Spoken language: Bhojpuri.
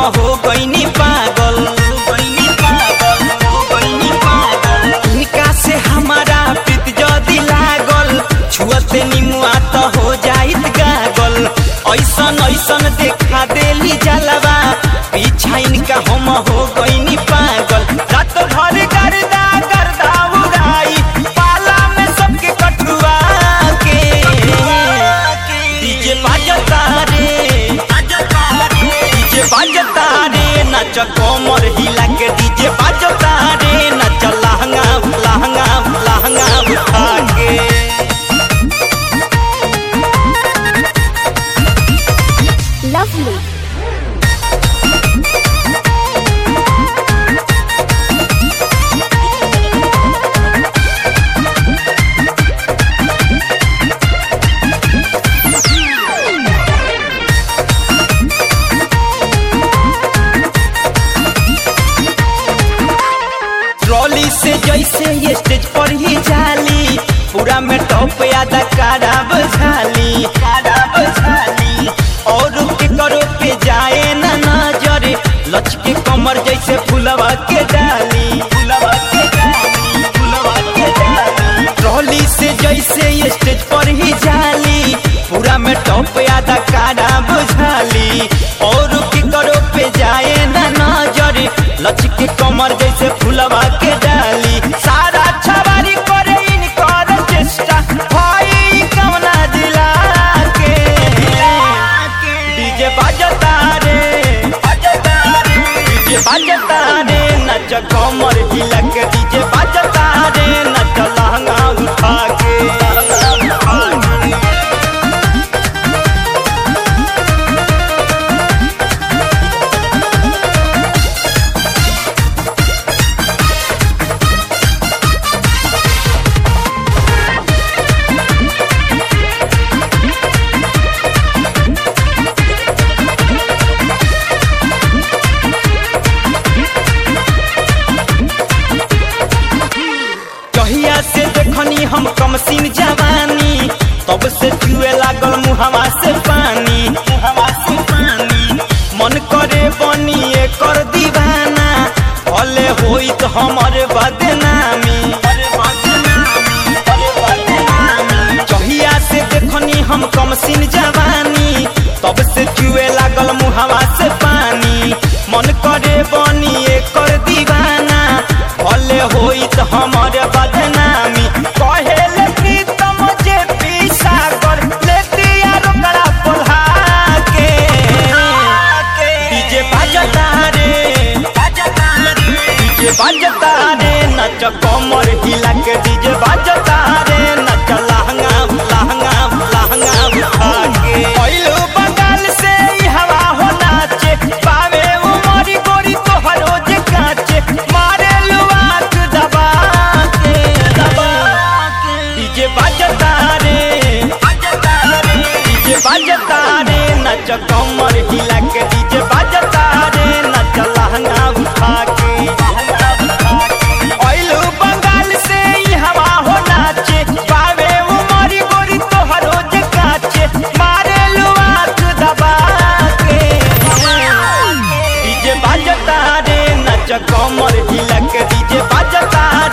हो गईनी पागल गईनी पागल हो गईनी पागल इनका से हमारा प्रीत जदी लागल छुअते निमुआ तो हो जाइत गागल ऐसन ऐसन देखा देली जलवा पीछा इनका हम हो गईनी पागल रात भर गर्दा गर्दा उड़ाई पाला में सबके कटुआ के डीजे बाजता रे डीजे बाजता रे नच कोमर हिला के डीजे बाजता रे नच लहंगा लहंगा लहंगा उठा के Lovely. ट्रॉली से जैसे ये स्टेज पर ही जाली पूरा में टॉप यादा खराब झाली खराब झाली और के करो पे जाए ना नजर लचके कमर जैसे फुलवा के डाली फुलवा के डाली फुलवा के डाली ट्रॉली से जैसे ये स्टेज पर ही जाली पूरा में टॉप यादा खराब झाली और के करो पे जाए ना नजर लचके कमर जैसे फुलवा के डाली सारा छवारी करे इनकर चेष्टा भाई कवना दिला के डीजे बाजता रे डीजे बाजता रे नच कमर हिला के डीजे बाजता रे नच लहंगा उठा के लहंगा उठा के कहिया से देखनी हम कमसीन जवानी तब से जुए लागल मुहवा से पानी मुहवा से पानी मन करे बनी कर दीवाना भले होई तो हमर बदनामी कहिया से देखनी हम कमसीन जवानी तब से जुए लागल मुहवा से पानी मन करे बनी कर दीवाना भले होई तो हमर बदनामी कहेले प्रीतम जे पीसा कर लेती यार ओकरा पोल्हा के डीजे बाजता रे डीजे बाजता रे नच कमर हिला के डीजे बाजता रे नच लहंगा लहंगा लहंगा उठा के पहिलो बंगाल से ई हवा हो नाचे पावे उमरी गोरी तोहरो जे काचे मारे लुआक दबा के दबा के डीजे बाजता रे डीजे बाजता रे नच कमर हिला के डीजे बाजता रे नच लहंगा उठा के पहिलो बंगाल से ई हवा हो नाचे पावे उमरी गोरी तोहरो जे काचे मारे लुआक दबा के डीजे बाजता रे नच कमर हिला के डीजे बाजता